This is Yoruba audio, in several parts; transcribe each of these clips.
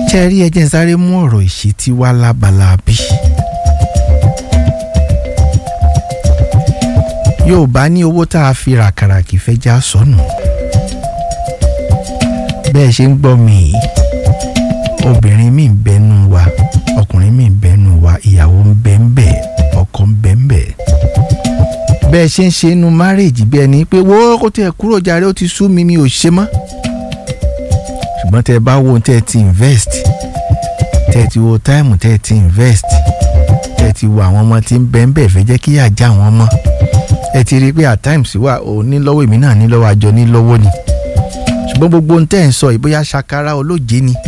ṣe rí ẹjẹ sáré mú ọ̀rọ̀ ìṣítí wá lábala bí. Yorùbá ní owó tá a fi ràkàrà kì í fẹ́ já sọnù. bẹ́ẹ̀ ṣe ń gbọ́ mi yìí obìnrin mi ń bẹnu wa ọkùnrin mi ń bẹnu wa ìyàwó ń bẹ ń bẹ ọkọ ń bẹ ń bẹ. bẹ́ẹ̀ ṣe ń ṣe inú márèèjì bí ẹni pé wo kó tiẹ̀ kúrò jàre ó ti sú mi mi ò ṣe mọ́. ṣùgbọ́n tẹ́ ẹ bá wo tẹ́ ẹ ti invest tẹ́ ẹ ti wo táìmù tẹ́ ẹ ti invest tẹ́ ẹ ti wo àwọn ọmọ tí ń bẹ ń bẹ fẹ́ jẹ́ kí yà já wọn mọ́ ẹ ti rí i pé at times wà ò ní lọ́wọ́ èmi náà ní lọ́wọ́ àjọ ní lọ́wọ́ ni ṣùgbọ́n gbogbo ohun tẹ́ ẹ̀ ń sọ yìí bóyá ṣakara olóje ni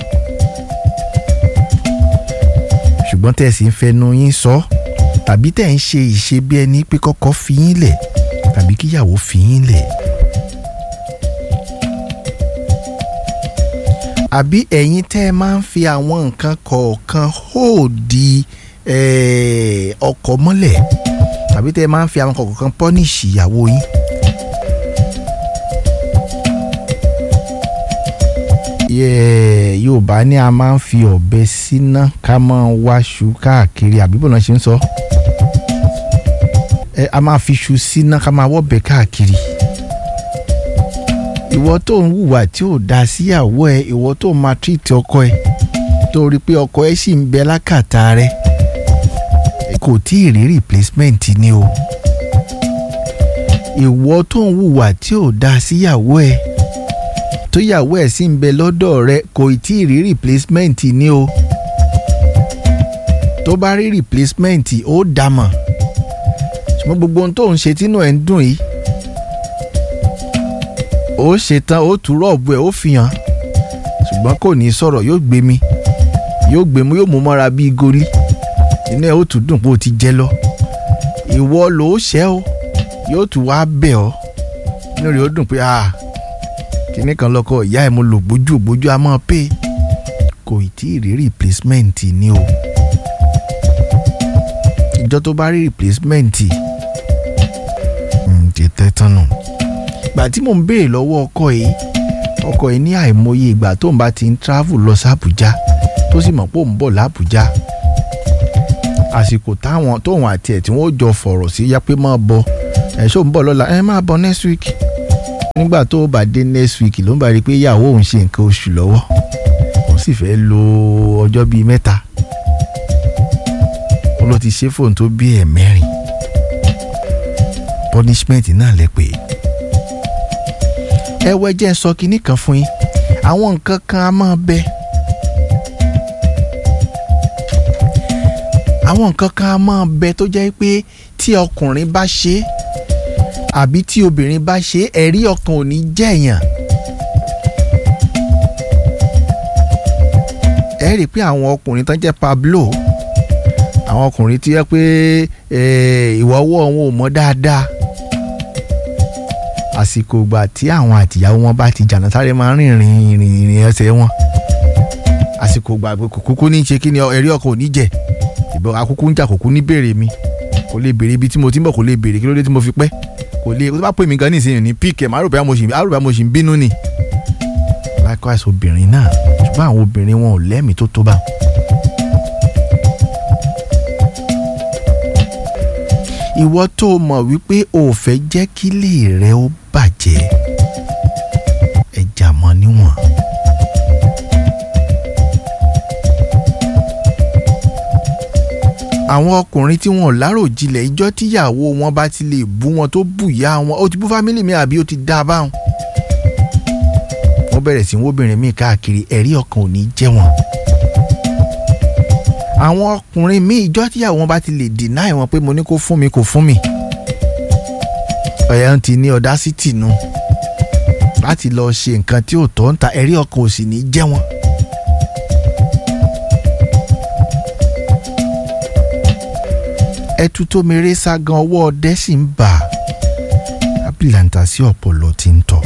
ṣùgbọ́n tẹ́ ẹ̀ sì ń fẹnu yín sọ tàbí tẹ́ ẹ̀ ń ṣe ìṣe bí ẹni pé kọ́kọ́ fi yín lẹ̀ tàbí kíyàwó fi yín lẹ̀. àbí ẹ̀yin tẹ́ ẹ máa ń fi àwọn nǹkan kọ̀ọ̀kan hóòdì ọkọ̀ mọ́lẹ̀ tàbí tẹ́ ẹ máa ń fi àwọn kọ̀ọ̀kan pọ́nìṣì ìyàwó yín. Yorùbá ní a máa ń fi ọ̀bẹ síná ká máa wáṣu káàkiri àbí bọ́lá ṣe ń sọ. ẹ a máa fi ṣu síná ká máa wọ́bẹ káàkiri. ìwọ tó ń hùwà tí ò dáa síyàwó ẹ ìwọ tó ń máa tírìtì ọkọ ẹ tó rí i pé ọkọ ẹ sì ń bẹ lákàtà rẹ kò tí ì rí replacement ni o. ìwọ tó ń hùwà tí ò dáa síyàwó ẹ tóyàwó ẹ̀ sì ń bẹ lọ́dọ̀ rẹ kò tí ì rí replacement ni o tó bá rí replacement ó dàmọ̀ ṣùgbọ́n gbogbo ohun tó ń ṣe tínú ẹ̀ ń dùn yìí ó ṣe tán ó tú rọ́ọ̀bù ẹ̀ ó fi hàn ṣùgbọ́n kò ní sọ̀rọ̀ yóò gbé mi yóò gbé mu yóò mú mọ́ra bíi goli inú ẹ̀ ó tún dùn pé ó ti jẹ lọ ìwọ ló ṣẹ́ o yóò tún wá bẹ̀ ọ́ inú rẹ̀ ó dùn pé ah kíní kan lọkọ ìyá ẹ mo lò gbójú gbójú a máa pé kò tí ì rí replacement ni o ìjọ tó bá rí replacement ti tẹ́ tán nù ìgbà tí mò ń béèrè lọ́wọ́ ọkọ yìí ọkọ yìí ní àìmọye ìgbà tó ń bá ti ń travel lọ sí Àbújá tó sì mọ̀ pé òun bọ̀ l'Àbújá àsìkò táwọn tóun àti ẹ̀ tí wọ́n jọ fọ̀rọ̀ sí yá pé máa bọ̀ ẹ̀ ṣó ń bọ̀ lọ́la ẹ̀ máa bọ̀ next week nígbà tó bá dé next week ló ń bá rí i pé ìyàwó òun ṣe nǹkan oṣù lọ́wọ́ òun sì fẹ́ lo ọjọ́ bíi mẹ́ta ó ló ti ṣe fóun tó bí ẹ̀ mẹ́rin punishment náà lẹ pé ẹ wọ ẹjẹ ń sọ kinní kan fún yín àwọn nǹkan kan á máa bẹ àwọn nǹkan kan á máa bẹ tó jẹ́ pé tí ọkùnrin bá ṣe é àbí tí obìnrin bá ṣe ẹ̀rí ọkàn ò ní jẹ̀yàn. ẹ rí i pé àwọn ọkùnrin tán jẹ́ Pablo àwọn ọkùnrin tí yẹ pé ìwà ọwọ́ wọn ò mọ́ dáadáa àsìkò ìgbà tí àwọn àtìyàwó wọn bá ti jàǹdà sáré máa ń rìn rìn rìn rìn ẹsẹ̀ wọn àsìkò ìgbà pé kòkúkú ní í ṣe kí ni ẹ̀rí ọkàn ò ní jẹ̀ ìbọn akúkú ń jà kòkú ní béèrè mi kò lè béèrè ibi tí mo ti ń bọ̀ kò lè béèrè kí ló dé tí mo fi pẹ́ kò lè tó bá pè mí gan nísìnyí ní píkẹ́ màá rò bá mo sì màá rò bá mo sì ń bínú ni. likewise obìnrin náà ṣùgbọ́n àwọn obìnrin wọn ò lẹ́mìí tó tó bá. ìwọ tó o mọ̀ wípé o ò fẹ́ jẹ́ kí ilé rẹ ó bàjẹ́ ẹ jà mọ́ níwọ̀n. àwọn ọkùnrin tí wọn ò láròjinlẹ̀ ìjọ́ tíyàwó wọn bá ti lè bú wọn tó bù ìyá wọn ó ti bú fámílì mi àbí ó ti dá a báwọn. wọ́n bẹ̀rẹ̀ sí wóbìnrin míì káàkiri ẹ̀rí ọkàn ò ní jẹ́ wọn. àwọn ọkùnrin míì ìjọ́ tíyàwó wọn bá ti lè deny wọn pé mo ní kó fún mi kò fún mi. ọ̀yà ń ti ní audacity nu láti lọ ṣe nǹkan tí ò tọ́ ń ta ẹ̀rí ọkàn ò sì ní jẹ́ wọn. ẹtu tó mèrè ságan ọwọ́ ọdẹ sì ń bà ábìlàǹtà sí ọ̀pọ̀lọ tí ń tọ̀.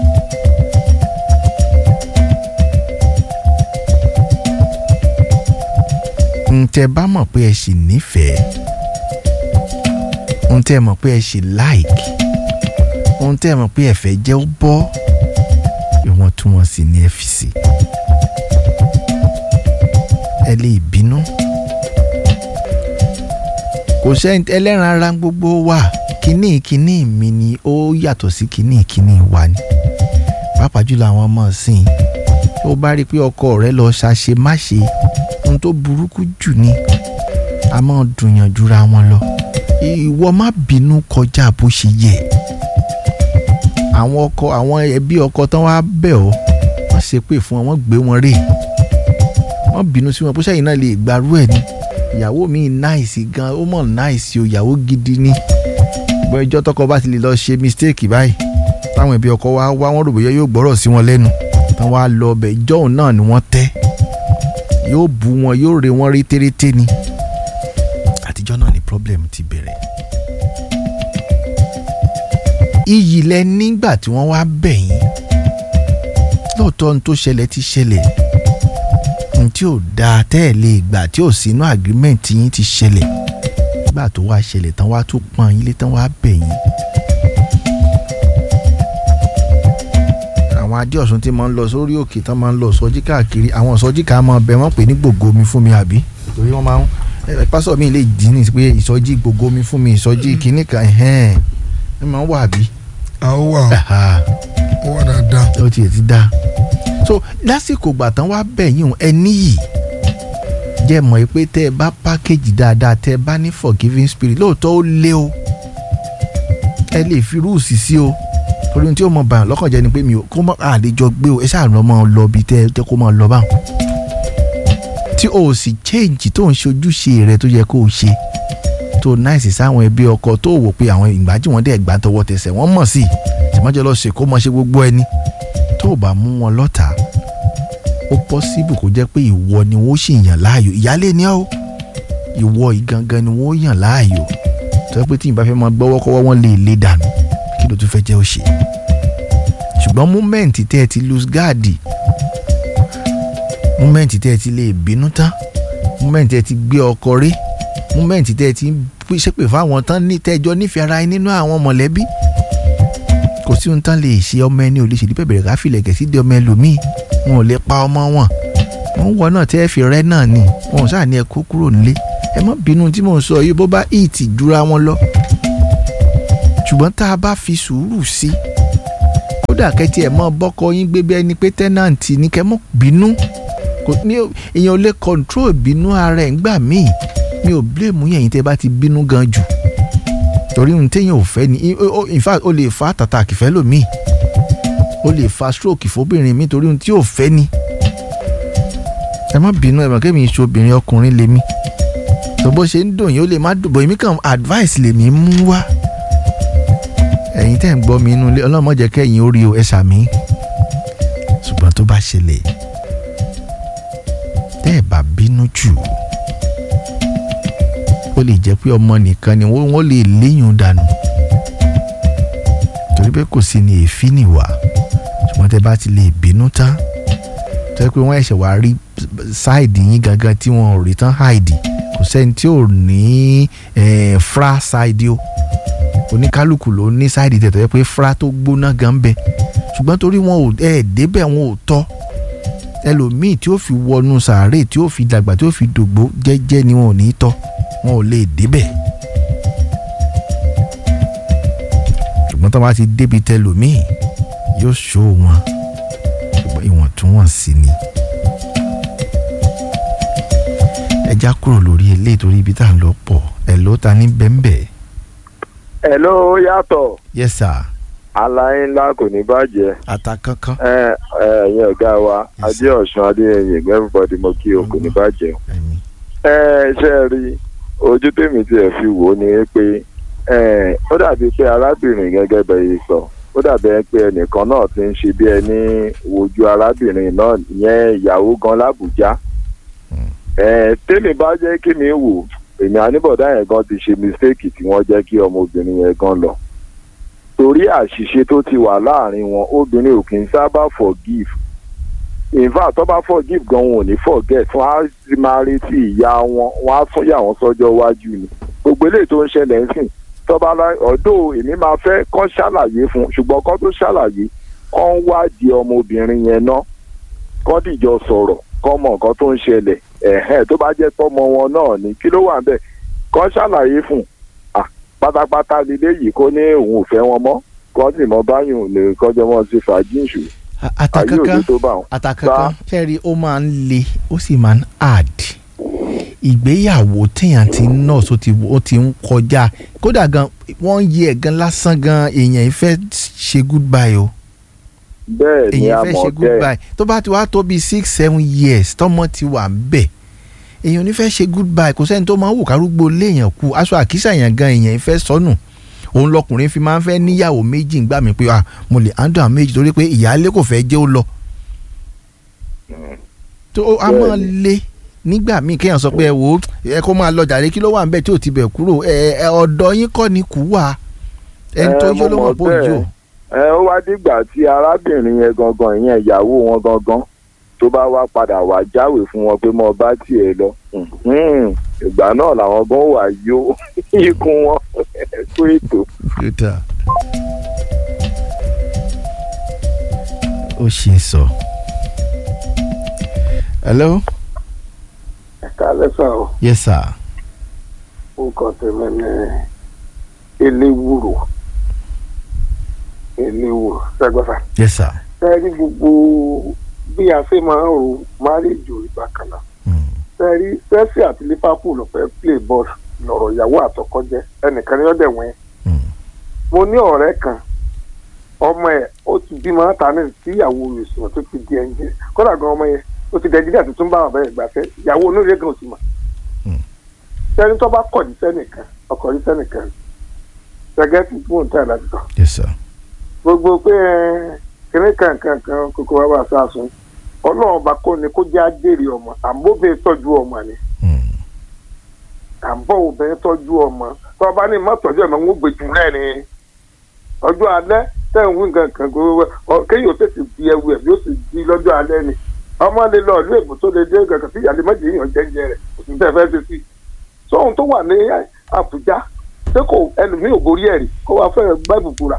ǹtẹ́ bá mọ̀ pé ẹ sì nífẹ̀ẹ́ ǹtẹ́ mọ̀ pé ẹ sì like ǹtẹ́ mọ̀ pé ẹ fẹ́ jẹ́ ó bọ́ ìwọ̀ntúnwọ̀nsì ní ẹ fi sí. kò sẹ́ni ẹlẹ́ran ara gbogbo wa kínní kínní mi ni ó yàtọ̀ sí kínní kínní wa ni pàápàá jùlọ àwọn ọmọ ìsìn tó bá rí i pé ọkọ rẹ lọ ṣàṣe má ṣe ohun tó burúkú jù ni a máa dùnyàn jura wọn lọ ìwọ má bínú kọjá bó ṣe yẹ àwọn ọkọ àwọn ẹbí ọkọ tán wá bẹ̀ ọ́ wọ́n ṣe pé fún wọn wọ́n gbé wọn rè wọ́n bínú sí wọn bó ṣẹ́yìn náà lè gbarú ẹ̀ ni ìyàwó mi náìsì gan ó mọ̀ náìsì o ìyàwó gidi ni bọ́ ẹjọ́ tọkọ bá ti lè lọ ṣe mistake báyìí táwọn ẹbí ọkọ wa wá wọn rò bóyá yóò gbọ́rọ̀ sí wọn lẹ́nu tán wá lọ ọbẹ̀ ìjọ́ òun náà ni wọ́n tẹ́ yóò bu wọn yóò re wọn rétérété ni àtijọ́ náà ni problem ti bẹ̀rẹ̀ iyì lẹ nígbà tí wọ́n wá bẹ̀ yín lóòótọ́ ohun tó ṣẹlẹ̀ ti ṣẹlẹ̀ ohun tí ò dáa tẹ́ ẹ̀ lè gbà tí ò sínú agreement yín ti ṣẹlẹ̀ nígbà tó wá ṣẹlẹ̀ tán wá tún pọ́n yín lé tán wá bẹ̀ yín. àwọn adé ọ̀sùn tí máa ń lọ sórí òkè tán máa ń lọ sọjí káàkiri àwọn sọjí ká máa bẹ wọ́n pè ní gbògo mi fún mi àbí torí wọ́n máa ń ẹ pásọ̀ mi lè dín ní pé ìsọjí gbògo mi fún mi ìsọjí kìíní kan ẹ̀hẹ́n ẹ máa ń wà àbí. a ó wà ó wà dáadáa. ó tiẹ̀ ti dá so lásìkò ìgbà tán wá bẹ̀ yín ẹ níyì jẹ́ mọ̀ pé tẹ́ ẹ bá pákéjì dáadáa tẹ́ ẹ bá ní forgiving spirit lóòótọ́ ó lé o ẹ lè fi rúùsì sí o torí ohun tí ó mọ bàyàn lọ́kàn jẹ́ ni pé mi ò kó mọ́ àlejò gbé o ẹ ṣáà lọ́ mọ́ ọ lọ bí tẹ́ ẹ kó mọ́ ọ lọ báwọn tí o sì change tó ń ṣe ojúṣe rẹ tó yẹ kó o ṣe tó náìsì sáwọn ẹbí ọkọ tó wò pé àwọn ìgbà tí wọ́n dẹ̀ gbà tọwọ́ tẹsẹ̀ wọ́n mọ̀ sí tìmọ́jọ́ lọ ṣe kó mọ̀ ṣe gbogbo ẹni tó o bá mú wọn lọ́tà ó pọ́síbù kó jẹ́ pé ìwọ ni wọ́n sì yàn láàyò ìyálé ni ọ́ ìwọ ìgangan ni wọ́n yàn láàyò tó yẹ pé tí ìbá fẹ́ máa gbọ́wọ́ kọ́wọ́ wọn lè lé dànù kí ló tún fẹ́ jẹ́ ó ṣe ṣùgbọ́n múmẹ́ǹtì tẹ́ ẹ ti lose guard múmẹ́ǹtì tẹ́ ẹ ti lè bínú tán múmẹ́ǹtì tẹ́ ẹ ti gbé ọkọ rí múmẹ́ǹtì tẹ́ ẹ ti ṣépè fáwọn tán ní tẹ́jọ́ nífẹ̀ẹ́ ara yín nínú àwọn mọ̀lẹ́bí kò sí ohun tán lè ṣe ọmọ ẹni ò lè ṣèlú bẹ̀bẹ̀rẹ̀ ká filẹ̀ kẹ̀ sí di ọmọ ẹlòmíì wọn ò lè pa ọmọ wọn wọn wọ náà tẹ́ ẹ fi rẹ́ náà ni wọn ò sáà ní ẹ kó kúrò nílé ẹ má bínú tí mò ń sọ yìí bó bá ìtì jura wọn lọ ṣùgbọ́n tá a bá fi sùúrù sí kódà kẹ́tì ẹ̀ mọ́ bọ́kọ yín gbé bí ẹni pé tẹ́nàǹtì ní kẹ́ mọ́ bínú kò ní èèyàn ò lè control bínú ara ẹ̀ ńgbà míì mi ò blame yẹn yín tẹ́ bá ti bínú gan jù torí ohun téèyàn ò fẹ́ ni in fact ó lè fa àtàtàkì fẹ́ lòmíì ó lè fa stroke fóbìnrin mi torí ohun tí ò fẹ́ ni ẹ má bínú ẹ mọ̀ kémi ìṣe obìnrin ọkùnrin lèmi tó bó ṣe ń dùn yín ó lè má dùn bọ̀ èmi kàn advice lèmi mú wá ẹ̀yin tẹ́ ń gbọ́ mi inú ilé ọlọ́mọ jẹ́ kẹ́yìn ó rí o ẹ ṣàmì ṣùgbọ́n tó bá ṣẹlẹ̀ tẹ́ ẹ bá bínú jù ó lè jẹ́ pé ọmọ nìkan ni wọ́n lè léyìn dànù torí pé kò sí ní èéfín nìwà ṣùgbọ́n tẹ́ bá ti lè bínú tán tó yẹ pé wọ́n ẹ̀ṣẹ̀ wá rí sáìdì yín gangan tí wọ́n ò rí tán háìdì kò sẹ́ni tí ò ní fra sáìdì o oníkálukú ló ní sáìdì tẹ̀ tó yẹ pé fra tó gbóná gan bẹ ṣùgbọ́n torí wọn ò ẹ̀ débẹ̀ wọn ò tọ́ ẹlòmíì tí ó fi wọnú sàárè tí ó fi dàgbà tí ó fi dògbó jẹ́jẹ́ ni wọn ò ní tọ́ wọn ò lè débẹ̀ ṣùgbọ́n tó bá ti débi tẹlòmíì yóò ṣó wọn ṣùgbọ́n ìwọ̀ntúnwọ̀nsì ni ẹja kúrò lórí eléyìí torí ibi tá à ń lọ pọ̀ ẹ̀ ló ta ní bẹ́ńbẹ́. ẹ̀ ló yàtọ̀. yes sir. aláyé ńlá kò ní bàjẹ́. ata kankan. ẹ ẹ ẹ̀yin ọ̀gá wa Yes, adé ọ̀sùn adéyẹyẹ everybody mo kí o kò ní bàjẹ́ o. ẹ̀mí. ẹ ṣe é rí ojú tèmi tí ẹ fi wò ó ni pé ẹ ó dàbí pé arábìnrin gẹ́gẹ́ bẹ́ẹ̀ yìí sọ ó dàbí ẹ pé ẹnìkan náà ti ń ṣe bí ẹni wojú arábìnrin náà ìyẹn ìyàwó gan lábùjá ẹ tèmi bá jẹ́ kí mi wò èmi àníbọ̀dá yẹn gan ti ṣe mistake tí wọ́n jẹ́ kí ọmọbìnrin yẹn gan lọ torí àṣìṣe tó ti wà láàrin wọn obìnrin ò kì í sábà forgive in fact tó bá forgive gan wọn ò ní forget wọn á sì máa retí ìyá wọn wọn á tún yà wọn sọ́jọ́ iwájú ni gbogbo eléyìí tó ń ṣẹlẹ̀ ń sìn tọ́ba ọ̀dọ́ èmi máa fẹ́ kọ́ ṣàlàyé fún ṣùgbọ́n kọ́ tó ṣàlàyé kọ́ ń wádìí ọmọbìnrin yẹn ná kọ́ dìjọ sọ̀rọ̀ kọ́ mọ nǹkan tó ń ṣẹlẹ̀ ẹ̀hẹ́n tó bá jẹ́ tọ́mọ wọn náà ni kí ló wà ń bẹ̀ kọ́ ṣàlàyé fún un pátápátá lílé yìí kó ní òun ò fẹ́ wọn mọ́ kọ́ sì mọ báyìí lè kọjọ́ wọn sí fàájìṣù ayé àtàkàkà òde tó bá wọn. àtàkàkà fẹ́ẹ́rí ó máa ń le ó sì máa ń hard ìgbéyàwó téèyàn ti ń nọ́ọ̀sì ó ti ó ti ń kọjá kódà gan wọ́n yí ẹ̀ gan lásán gan èèyàn ìfẹ́ ṣe goodbye o bẹ́ẹ̀ ni èèyàn a fẹ́ mọ̀ ṣe bẹ́ẹ̀ goodbye tó bá ti wá tó bíi six seven years tọ́mọ ti wà ń bẹ̀ èèyàn ò ní fẹ́ ṣe goodbye kò sẹ́ni tó máa ń wò kárúgbó léèyàn kú aṣọ àkísà yẹn gan èèyàn ìfẹ́ sọnù òun lọkùnrin fi máa ń fẹ́ níyàwó méjì ńgbà mí pé ah mo lè handle àwọn méjì torí pé ìyáálé kò fẹ́ jẹ́ ó lọ. tó o- a máa le nígbà míì kéèyàn sọ pé ẹ wò ó ẹ kó máa lọ jàre kí ló wà ń bẹ̀ tí ò ti bẹ̀ kúrò ẹ ẹ ọ̀dọ̀ yín kọ́ ni kú wà ẹni tó Ẹ, yó ló mo mọ̀ mọ̀ pé òjò. bẹ́ẹ̀. ẹ ó wá dìgbà tí arábìnrin yẹn gangan ìyẹn ìyàwó wọn gangan tó bá wá padà wá jáwèé fún wọn pé mo bá tiẹ̀ lọ Mhm. ìgbà náà làwọn gan wà yó ikùn wọn kó ètò. Peter. ó ṣe é sọ. hello. ẹ̀ka lẹ́sà o yes sir. nǹkan tẹ̀lé ní eléwúrò eléwúrò sẹ́gbẹ́fà. yes sir. sẹ́ẹ̀rí gbogbo bí a ṣe máa ń ro márèjì ìgbà kan náà. Mm. sẹ́ẹ̀rí Chelsea àti Liverpool fẹ́ play ball lọ́rọ̀ ìyàwó àtọkọ jẹ́ ẹnìkan ní ọ̀dẹ̀ wẹ́n. Mm. mo ní ọ̀rẹ́ kan ọmọ ẹ̀ ó ti bímọ ta ní tí ìyàwó rẹ̀ sùn tó ti di ẹnjẹ kódà gan ọmọ yẹn ó ti dẹ̀jídà tuntun bá bàbá yẹn gbàfẹ́ ìyàwó onúrẹ́ gan ò sì mọ̀ Mm. sẹ́ni tó bá kọ̀ ní sẹ́nìkan ọkọ̀ ní sẹ́nìkan gẹ́gẹ́ tí fún òǹtẹ̀ láti tọ̀ yes sir. gbogbo pé ẹ, kìnní kankan kan kókó wa bá sàásùn ọlọ́run bá kó ni kó jẹ́ àjèrè ọmọ àmóbìnrin tọ́jú ọmọ ni Mm. àbọ̀ obìnrin tọ́jú ọmọ tó bá ní mọ́tọ́jú ọmọ ń gbé jù náà ni ọjọ́ alẹ́ tẹ̀ ń wí nǹkan kan gbogbo ọ- kéèyàn ó tètè di ẹwu ẹ̀ bí ó sì di lọ́jọ́ alẹ́ ni ọmọ lè lọ ìlú èbó tó lè dé kankan sí ìyàlẹ́ méjì èèyàn jẹ́jẹ́ rẹ̀ kò sí tẹ́ fẹ́ ṣe sí sóhun tó wà ní Àbújá ṣé kò ẹlòmíì ò borí ẹ̀ rí kó wá fẹ́ gbá ìbùkúra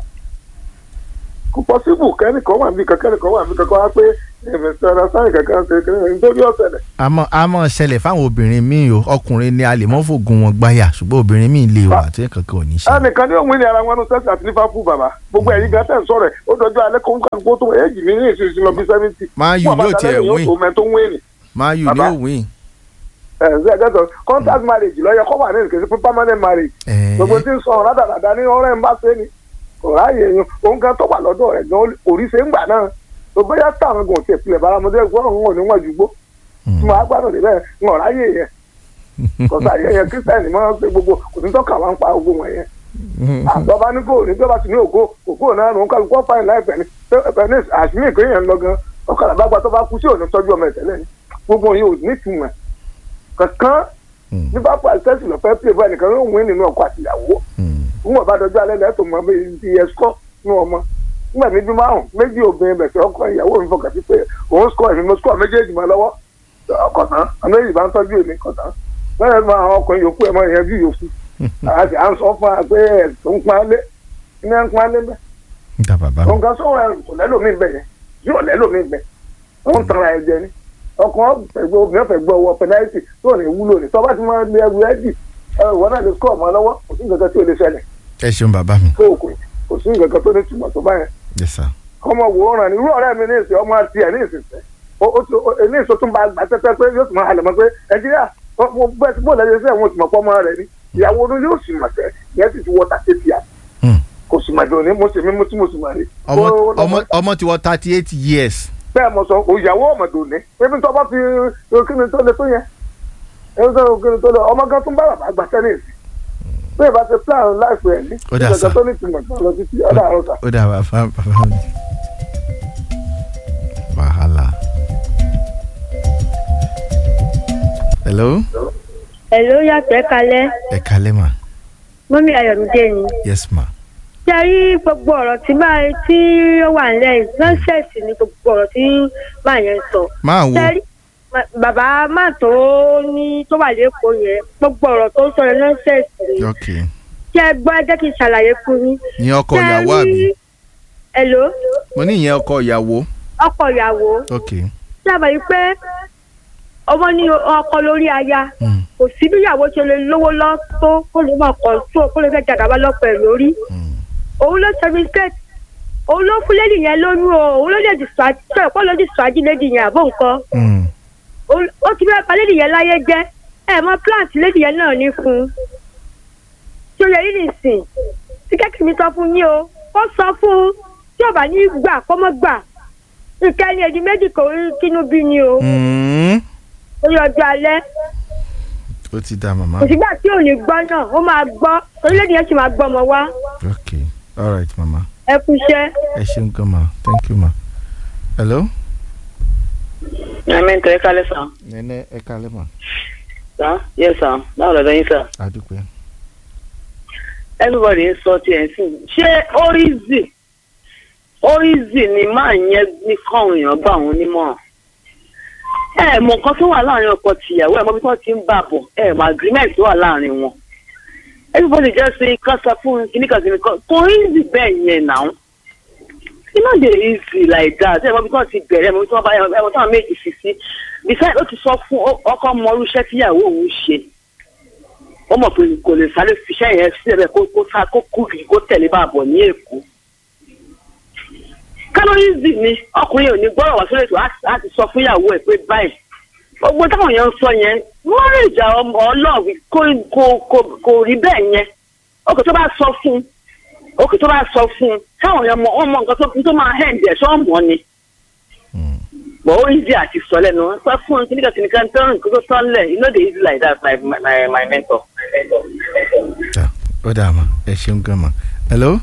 kò pọ́sibù kẹ́nìkan wà níbi kankan kẹ́nìkan wà níbi kankan wá pé ẹ̀mẹ̀sẹ̀ ọ̀rọ̀ sáyẹn kankan ṣe kẹ́nìkan nítorí ọ̀sẹ̀ rẹ̀ àmọ́ àmọ́ ṣẹlẹ̀ fáwọn obìnrin míì o ọkùnrin ni a lè mọ́ fògùn wọn gbáyà ṣùgbọ́n obìnrin míì lè wà tí kankan ò ní ṣe. ẹnìkan ní òun ní ara wọn ní Chelsea àti Liverpool bàbá gbogbo ẹ̀yin gan tẹ̀ ń sọ̀rọ̀ ẹ̀ ó dọjọ́ alẹ́ kó ń kà kó tó èjì mi ní ìsinsìn lọ bí seventy. Man U yóò tiẹ̀ win. òmẹ tó ń wé ni. Man U ni Bàbá. ó win. ẹ ǹ sẹ́ gẹ́tọ̀ contract marriage lọ́yẹ kọ́ wà ní ìkẹ́sí fún permanent marriage. Ẹ̀ẹ́. gbogbo tí ń sọ rádàràdà ní ọ̀rẹ́ ń bá ṣe ni kò ráàyè yẹn òun kan tó wà lọ́dọ̀ rẹ̀ gan orí ṣe ń gbà náà tó bóyá táwọn gan tiẹ̀ tilẹ̀ báramọ́dé gbọ́ òun ò ní wọ́n ju gbó tí mo á gbádùn débẹ̀ ń ọ̀ráyè yẹn kọ̀ọ̀sà yẹn yẹn kírísítẹ́nì máa ń ṣe gbogbo kò sí tọ́ka wá ń pa ogun wọn yẹn àtọ́ba ní kò ní bí ọba sì ní ògo ògo náà ló ń kálukú ọ̀fà ìlà ẹ̀fẹ̀ ni ẹ̀fẹ̀ ní àṣìmí ìpín yẹn ń lọ gan ọ̀kadà bá gba tó bá kú sí òní tọ́jú ọmọ ẹ̀tẹ́lẹ̀ ni gbogbo yìí ò ní ìtumọ̀ kankan ní bá pa àṣẹ́sì lọ fẹ́ pè báyìí nìkan ló ń wí nínú ọkọ àtìyàwó ń wọ̀ bá dọjọ́ alẹ́ lẹ́tọ̀ mọ́ bí ti ẹ̀sọ́ ní ọmọ nígbà níbi márùn méjì obìnrin bẹ̀sẹ̀ ọkọ ìyàwó mi fọkàn sí pé òun sọ èmi mo sọ méjèèjì mọ́ lọ́wọ́ ọkọ̀ tán àmì èyí bá ń tọ́jú èmi kọ̀ tán lẹ́yìn tó àwọn ọkùnrin yòókù ẹ̀ mọ́ ìyẹn bí yòókù àti à ń sọ fún wa pé ẹ̀sùn ń pọn alẹ́ iná ń pọn alẹ́ bẹ́ẹ̀ níta bàbá mi. nǹkan sọ̀rọ̀ ẹ̀ kò lẹ́lòmíì bẹ̀ yẹn yóò lẹ́lòmíì bẹ̀ wọ́n ń tanra ẹ̀ jẹ ni ọkùnrin ọ̀fẹ̀gbọ́ obìnrin ọ̀fẹ̀gbọ́ ọwọ́ pẹ̀láìtì tó ní wúlò ní tọ́ba ti máa lé ẹrù ẹ́dì ìwọ náà lè sọ ọmọ lọ́wọ́ kò sí nǹkan kan tí ò lè ṣẹlẹ̀ ẹ ṣeun bàbá mi. tó òkú kò sí nǹkan kan tó ní túmọ̀ tó bá yẹn yes sir. ọmọ wò ó ràn ní irú ọ̀rẹ́ mi ní ìsìn ọmọ àti ẹ̀ ní ìsinsẹ́ ní ìsọ tún bá gbà tẹ́tẹ́ pé yóò tún máa halẹ̀ mọ́ pé nàìjíríà mo bẹ́ẹ̀ tí bóòlù ẹ̀yẹ sẹ́yìn wọn ti mọ̀ pọ́ ọmọ rẹ̀ ni ìyàwó ọdún yóò sì mọ̀ sẹ́ ìyẹn sì ti wọ tàkì tìyà Hmm. kò sì mọ̀ dùn ní mo sì mí mo tí mo sì mọ̀ rí. ọmọ Ó- ọmọ ọmọ ti wọ thirty eight years. bẹ́ẹ̀ mo sọ òyàwó ọmọ dùn ní ebi tó bá fi kíni tó le tó yẹn ebi tó kíni tó le ọmọ gan tún bá bàbá gbà tẹ́nìsì bẹ́ẹ̀ bá ti plan láìpẹ́ ẹ̀ ní Ó dà sá. ìgbàgbọ́ tó ní ìtumọ̀ tó lọ títí ọ̀dà àrùn ó dà bàbá bàbá mi. wàhálà. hello. Hello yàtọ̀ ẹ kalẹ́ ẹ kalẹ́ mà. mọ́mí ayọ̀mídé ni. yes ma. ṣé ẹ rí gbogbo ọ̀rọ̀ tí máa tí ó wà nílẹ̀ yìí nọ́ọ̀sẹ̀sì ni gbogbo ọ̀rọ̀ tí máa yẹn sọ. máa wo ṣé ẹ rí ma- bàbá máa tó ní tó wà lẹ́kọ̀ọ́ yẹn gbogbo ọ̀rọ̀ tó ń sọ yẹn nọ́ọ̀sẹ̀sì ni. ok ṣé ẹ gbọ́ ẹ jẹ́ kí n ṣàlàyé fún yín. ní ọkọ Ṣé ẹ ìyàwó rí- àbí Hello mo ní ìyẹn ọkọ ìyàwó ọkọ ìyàwó ok ṣé àbẹ̀ yìí pé ọmọ ní ọkọ lórí aya mm. kò sí bí ìyàwó ṣe lè lówó lọ tó kó lè máa kọ̀ tó kó lè fẹ́ jàgàbá lọ́pọ̀ ẹ̀ lórí òun ló ṣe mistake òun ló fún lady yẹn lóyún o òun ló lè distract sọ̀rọ̀ kó ló distract lady yẹn àbó nǹkan Mm. Òun- ó ti fẹ́ pa lady yẹn láyé jẹ́ ẹ mọ plant lady yẹn náà ní fún un tí ó yẹ yìí nìsín tí kẹ́kẹ́ mi sọ fún yín o ó sọ fún un tí ò bá ní gbà kó mọ́ gbà nǹkan ẹni èdè méjì kò rí kínú bí ni o Mm. orí ọjọ́ alẹ́ ó ti dá màmá. kò sígbà tí ò ní gbọ́ náà ó máa gbọ́ orílẹ̀-èdè yẹn sì máa gbọ́ ọmọ wá ok all right màmá ẹ kú iṣẹ́. ẹ ṣeun gan ma thank you ma. hello. Àmì ń tẹ̀lé kálẹ̀ sàn. nẹ́nẹ́ ẹ kalẹ́ ma. Sàn yẹ sàn báwo lọ́dọ̀ yín sàn. adúpẹ́. Everybody ń sọ tiẹ̀ sí. Ṣé Orízì Orízì ni máa yẹn ní káwọn èèyàn gbà wọn nímọ̀ràn? Ẹ mọ nǹkan tó wà láàrin ọkọ tìyàwó ẹ̀ mọ bí wọ́n ti ń bà bọ̀ ẹ mọ agreement tó wà láàrin wọn. Everybody just say kán sọ fún kìnnìkan kìnnìkan kò easy bẹ́ẹ̀ yẹn náà. It's not dey easy like that. Ẹ mọ bí wọ́n ti bẹ̀rẹ̀ ẹ mọ bí wọ́n bá ẹ mọ tí wọ́n méjì fi sí. Besides ó ti sọ fún ọkọ mọ irú iṣẹ́ tíyàwó òun ṣe ó mọ̀ pé kò lè sáré fiṣẹ́ yẹn sílẹ̀ kó kó sá kó kú kì í kó tẹ̀lé bá a bọ̀ ní èkó. kálórìzì ni ọkùnrin ò ní gbọ́rọ̀ wá sórí ètò á ti sọ fún ìyàwó ẹ̀ pé báyìí. gbogbo táwọn èèyàn ń sọ yẹn mọ́rìjà ọlọ́ọ̀wì kò kò kò kò rí bẹ́ẹ̀ yẹn. òkè tó bá sọ fún òkè tó bá sọ fún táwọn èèyàn mọ wọn mọ nǹkan tó tó máa hẹ́ǹdì ẹ̀ sọ́ọ̀mọ́ ni but ó easy àti sọ lẹ́nu wọn sọ fún kíníkà kíníkà tó ń kó tó tán lẹ̀ you no dey easy like that my my my mentor. ta ó dà ma ẹ ṣeun gan ma. hello.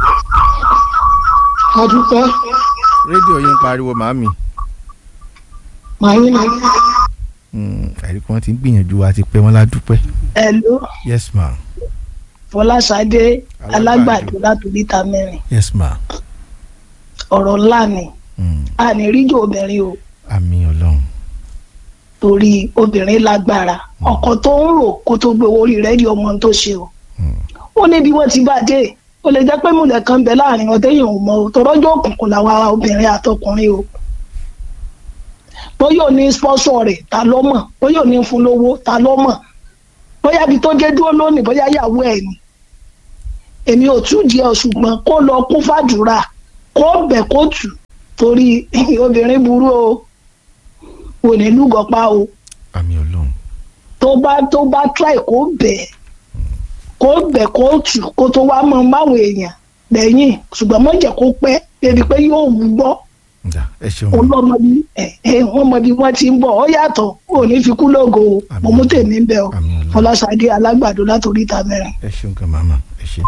adúpẹ́ rédíò yín ń pariwo màámi. màáyín ni àìríkọ́ wọn ti ń gbìyànjú wa ti pẹ́ wọn ládùúpẹ́. ẹ̀lú yes ma fọláṣadé Alágbàdo. alágbàdo látòlítà mẹ́rin yes ma. ọ̀rọ̀ ńlá ni Mm. a ní ríjò obìnrin o àmì ọlọ́run. torí obìnrin lágbára ọkọ tó ń rò kó tó gbé owó orí rẹ̀ di ọmọ tó ṣe o ó ní bí wọ́n ti bá dé ó lè jẹ́ pé múlẹ̀ kan bẹ láàrin wọn téèyàn ò mọ o tọrọjọ́ òkùnkùn làwọn ará obìnrin àtọkùnrin o bóyá ò ní spọ́sọ̀ rẹ̀ ta ló mọ̀ bóyá ò ní fún lówó ta ló mọ̀ bóyá ibi tó jẹ́ dúró lónìí bóyá yàwó ẹ̀ ni èmi ò tú díẹ̀ ṣùgbọ́n kó lọ kún fàdúrà kó bẹ̀ kó tù torí obìnrin burú o kò ní lúgọ̀pá o àmì ọlọ́run. tó bá tó bá try kó bẹ̀ kó bẹ̀ kó tù kó tó wá mọ máwọn èèyàn lẹ́yìn ṣùgbọ́n mọ̀ jẹ́ kó pẹ́ débi pé yóò wú gbọ́ ǹda ẹ ṣeun ma. ọlọ́mọ bí ẹ ẹ wọ́n mọ bí wọ́n ti ń bọ̀ ọ yàtọ̀ ò ní fi kú lógo o Àmín. mo mú tèmi ń bẹ o Àmín Ọlọ́run. fọláṣadé alágbàdo látòrí ìta mẹ́rin. ẹ ṣeun gan màmá ẹ ṣe.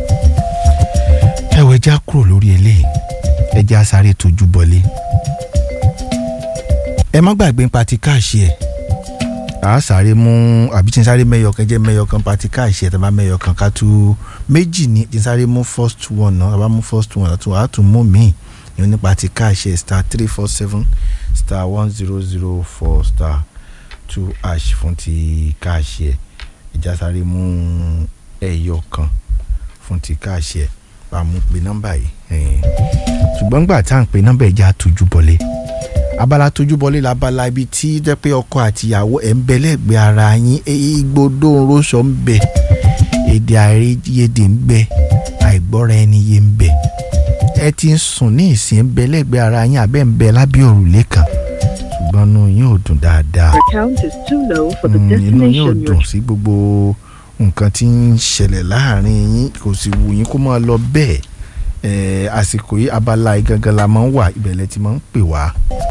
ẹ wọ ẹja kúrò lórí eléyìí ẹja sáré tójú bọlé. ẹ má gbàgbé ń pati káàṣì ẹ à á sáré mú àbí tí n sáré mẹyọ kan jẹ mẹyọ kan pati káàṣì ẹ tàbá mẹyọ kan ká tú méjì ní tí n sáré mú first one náà tàbá mú first one àtún àá tún mú míì ní ní pati káàṣì ẹ star three four seven star one zero zero four star two ash fún ti káàṣì ẹ ìjà sáré mú ẹyọ kan fún ti káàṣì ẹ bá mú pe nọ́mbà yìí ẹ̀ẹ́n. ṣùgbọ́n gbà tá à ń pe nọ́mbà ìjà tójú bọlé abala tójú bọlé labala ibi tí jẹ́ pé ọkọ àtìyàwó ẹ̀ ń bẹ lẹ́gbẹ̀ẹ́ ara yín igbodò ńrọ́ṣọ́ ń bẹ èdè àìyedè ń bẹ àìgbọ́ra ẹni yé ń bẹ ẹ ti ń sùn ní ìsìn ń bẹ lẹ́gbẹ̀ẹ́ ara yín àbẹ́ ń bẹ lábẹ́ òrùlé kan ṣùgbọ́n inú yín ò dùn dáadáa Your count is too low for the Mm, inú yín ò destination dùn you're sí gbogbo nǹkan tí ń ṣẹlẹ̀ láàrin yín kò sì wù yín kó máa lọ bẹ́ẹ̀ Eh, àsìkò yìí abala yìí gangan la máa ń wà ìbẹ̀lẹ̀ tí máa ń pè wá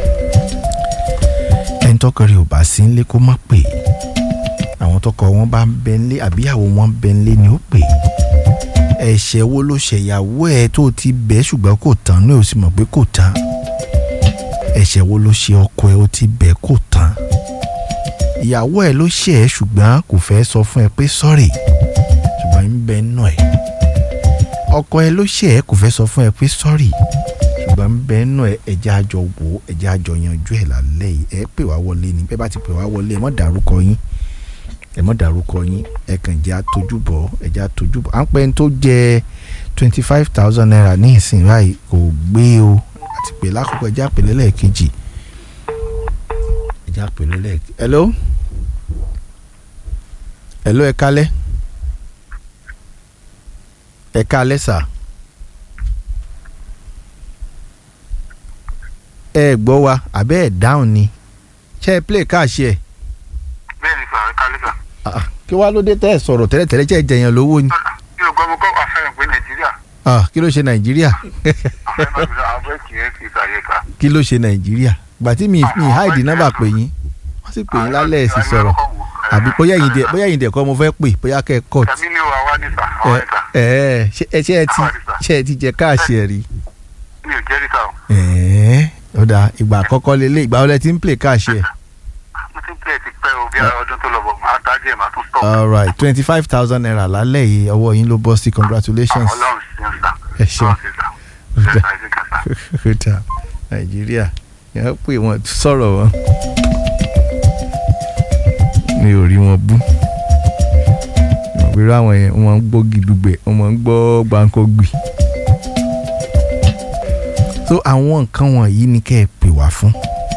ẹni tọkọ rẹ̀ ò bá sí nílé kó má pè àwọn tọkọ wọn bá ń bẹ nílé àbíyàwó wọn ń bẹ nílé ni ó pè ẹ̀ṣẹ̀ wo ló ṣẹ̀yàwó ẹ̀ tó ti bẹ̀ ṣùgbọ́n kò tán ní ò sì mọ̀ pé kò tán ẹ̀ṣẹ̀ wo ló ṣe ọkọ ẹ̀ ó ti bẹ̀ kò tán ìyàwó ẹ̀ ló ṣe ẹ́ ṣùgbọ́n kò fẹ́ sọ fún ẹ pé sọ́rì ṣùgbọ́n ń bẹ nù ẹ̀ ọkọ ẹ ló ṣe ẹ́ kò fẹ́ sọ fún ẹ pé sọ́rì ṣùgbọ́n ń bẹ nù ẹ ẹjẹ́ àjọ wò ó ẹjẹ́ àjọ yanjú ẹ̀ lálẹ́ yìí ẹ pè wá wọlé ni bẹ́ẹ̀ bá ti pè wá wọlé ẹ mọ̀ dárúkọ yín ẹ mọ̀ dárúkọ yín ẹ kàn jẹ́ àtojúbọ̀ ẹ jẹ́ àtojúbọ̀ à ń pẹ́ ní tó jẹ twenty five thousand naira ní ìsìn báyìí kò gbé o àti pè lákòókò ẹjẹ́ àpèlé lẹ́ẹ̀kejì ẹjẹ́ àpèlé lẹ́ẹ̀kejì hello hello ẹ kálẹ́ ẹ kálẹ́ sà ẹ gbọ́ wa àbẹ́ ẹ̀ dáhùn ni ṣé ẹ play káàṣì ẹ̀ bẹ́ẹ̀ ni sà ẹ kálí sà. Ah, kí wàá ló dé tẹ́ ẹ sọ̀rọ̀ tẹ́lẹ̀tẹ́lẹ̀ ṣe é jẹyàn lówó ni bí o gbọ́ mo kọ́ àfẹ́ràn pé nàìjíríà Ah, kí ló ṣe nàìjíríà àfẹ́ràn pé àwọn kì í fi sàyè ká. kí ló ṣe nàìjíríà gbà tí mi mi háìdì nọ́mbà pè yín wọ́n sì pè yín lálẹ́ ẹ̀ sì sọ̀rọ̀ àbí bóyá yìí dẹ̀ bóyá yìí dẹ̀ kọ́ mo fẹ́ pè bóyá kẹ́ ẹ kọ́ọ̀tì tàbí ní wa wá ní sà ẹ àwọn ẹ̀ka ẹ ṣe ẹ ṣe ẹ ti ṣe ẹ ti jẹ káàṣì ẹ rí mi ò jẹ́ níta o. ẹ ó dáa ìgbà àkọ́kọ́ lélẹ̀ ìgbà wọlé tí ń play káàṣì ẹ mo ti ń pè é ti pẹ́ o bí ọdún tó lọ bọ̀ máa tájú ẹ̀ máa tún stop. alright twenty five thousand naira lálẹ́ yìí ọwọ́ yín ló bọ́ sí congratulations ọlọ́run sí ń sà. ẹ ṣeun ọlọ́run sí sà. ṣe sà ẹ ṣe kà sà. ó dáa nàìjíríà yẹn pé wọ́n sọ̀rọ̀ wọn mi ò rí wọn bú ìrú àwọn yẹn wọ́n ń gbọ́ gidugbẹ̀ wọ́n ń gbọ́ gbàǹkọ́gbì so àwọn nǹkan wọ̀nyí ni kẹ́ ẹ pè wá fún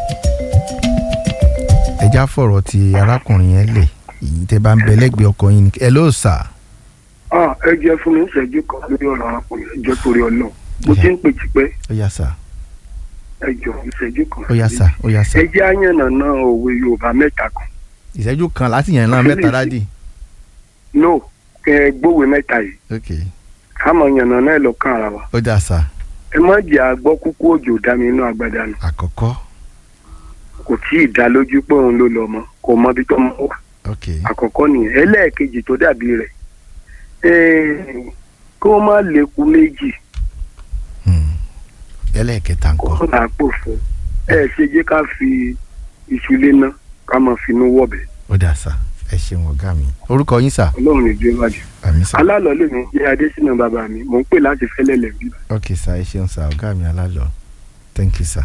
ẹjá fọ̀rọ̀ ti arákùnrin yẹn lẹ̀ èyí tẹ́ bá ń bẹ lẹ́gbẹ̀ẹ́ ọkọ yín ni ẹ ló sà Ah, ẹ jẹ́ fún mi ìṣẹ́jú kan lórí ọ̀rọ̀ arákùnrin ẹjọ́ torí ọlọ́run mo ti ń pè tipẹ́ ó yá sà ẹjọ́ ìṣẹ́jú kan. ó yá sà ó yá sà ẹ jẹ́ àyànnà náà òwe yorùbá mẹ́ta kan. ìṣẹ́jú kan láti yàn náà mẹ́ta dádì no kẹ ẹ gbówe mẹ́ta yìí ok ká mọ̀ yànnà náà lọ́kàn ara wa. ó dà sà ẹ má jẹ́ àgbọ́ kúkú òjò dá mi inú agbada nù àkọ́kọ́ kò tí ì dá lójú pé òun ló lọ mọ́ kò mọ ibi tó mọ́ wà ok àkọ́kọ́ nìyẹn ẹlẹ́ẹ̀kejì tó dàbí rẹ̀ eh, kó má lékun méjì hmm. ẹlẹ́ẹ̀kẹta kó ńkọ́ má pò fún ẹ ṣe jẹ́ ká fi iṣu léná ká máa finú wọ̀bẹ̀ ó dà sà ẹ ṣeun ọ̀gá mi orúkọ yín sà ọlọ́run ní ìjọ ìwádìí. àmì sà alálọ̀ lè ní jẹ́ adésínà bàbá mi mò ń pè láti fẹ́lẹ̀ lẹ̀ bí. ok sà ẹ ṣeun sà ọ̀gá mi alálọ thank you sà.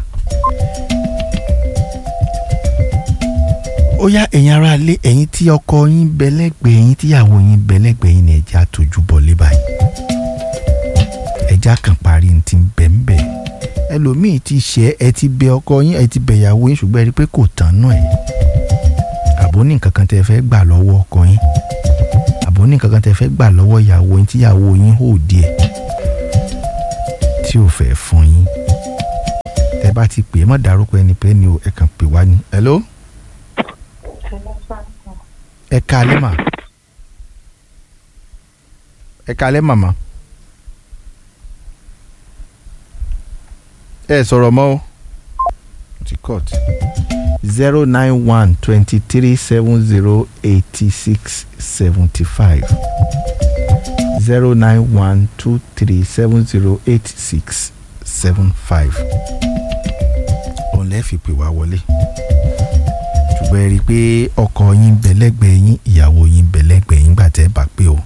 ó yá ẹ̀yin ará ilé ẹ̀yin tí ọkọ yín bẹ lẹ́gbẹ̀ẹ́ yín tíyàwó yín bẹ lẹ́gbẹ̀ẹ́ yín ni ẹ̀já tójú bọ̀ lé báyìí ẹ̀já kan parí ní ti bẹ̀ ń bẹ̀ ẹlòmíì ti ṣẹ́ ẹ ti bẹ ọkọ yín ẹ ti bẹ ìyàwó yín ṣùgbọ́n ẹ rí i pé kò tán náà ẹ̀ àbó ní nǹkan kan tẹ́ fẹ́ gbà lọ́wọ́ ọkọ yín àbó ní nǹkan kan tẹ́ fẹ́ gbà lọ́wọ́ ìyàwó yín tíyàwó yín hò díẹ̀ tí ò fẹ́ fún yín tẹ́ bá ti pè é mọ́ dárúkọ ẹni pé ni o ẹ kàn pè wá ní. hello ẹ káalẹ́ mà ẹ káalẹ́ màmá ẹ sọ̀rọ̀ mọ́ o ti cut zero nine one twenty three seven zero eighty six seventy five zero nine one two three seven zero eight six seven five òun lẹ́ẹ̀ fi pè wá wọlé ṣùgbọ́n ẹ rí i pé ọkọ yín bẹ lẹ́gbẹ̀ẹ́ yín ìyàwó yín bẹ lẹ́gbẹ̀ẹ́ yín gbà tẹ́ ẹ bá pé o.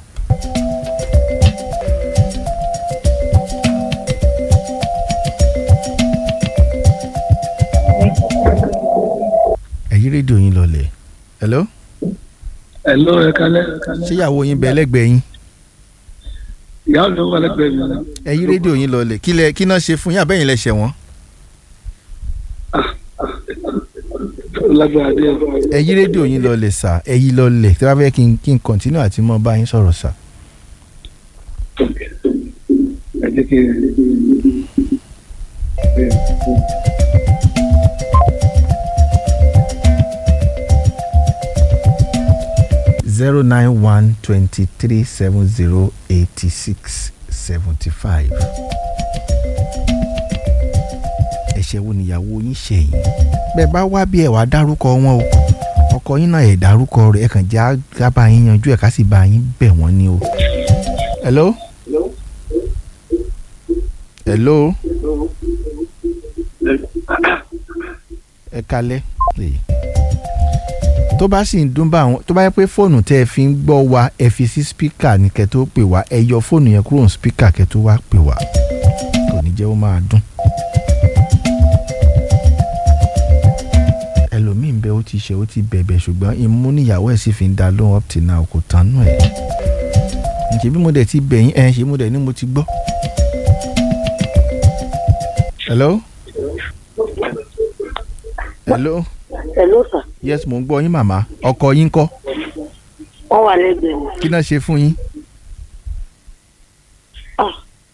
ẹ̀yí rédíò yín lọlẹ̀ hello Hello, ẹ kálẹ́. ṣé ìyàwó yín bẹ lẹ́gbẹ̀ẹ́ yín Ìyá mi wà lẹ́gbẹ̀ẹ́ mi. ẹ̀yí rédíò yín lọlẹ̀ kí lẹ kí náà ṣe fún yín àbẹ́yìn lẹ ṣẹ̀ wọ́n Ó lágbára díẹ̀. ẹ̀yí rédíò yín lọlẹ̀ sà ẹ̀yí lọlẹ̀ tí wọ́n fẹ́ kí n kí n kọ̀ntínú àti mọ́ bá yín sọ̀rọ̀ sà. Ẹ jẹ́ kí zero nine one twenty three seven zero eighty six seventy five. ẹ̀ṣẹ̀ wo nìyàwó yín ṣẹ̀yìn bẹ́ẹ̀ bá wá bí ẹ̀ wá dárúkọ wọn o ọkọ yín náà ẹ̀ dárúkọ rẹ̀ ẹ̀ kàn já gábà yín yanjú ẹ̀ ká sì bá yín bẹ̀ wọ́n ni o. hello. hello. ẹ kalẹ́. Èyí tó bá sì ń dún bá àwọn tó bá yẹ pé fóònù tẹ́ ẹ fi ń gbọ́ wa ẹ fi sí spíkà ní kẹ́ tó pè wá ẹ yọ fóònù yẹn kúrò ní spíkà kẹ́ tó wá pè wá kò ní jẹ́ ó máa dún. ẹlòmíì ń bẹ ó ti ṣe ó ti bẹ̀bẹ̀ ṣùgbọ́n imú níyàwó ẹ̀ sì fi ń da lóhùn up till now kò tán nù ẹ̀. ǹjẹ́ bí mo dẹ̀ ti bẹ̀yìn ẹ̀ ṣe mo dẹ̀ ní mo ti gbọ́. hello. hello hello sir yes mo ń gbọ́ yín màmá ọkọ yín kọ́ wọ́n wà lẹ́gbẹ̀ẹ́ mi. kí náà ṣe fún yín. Ah.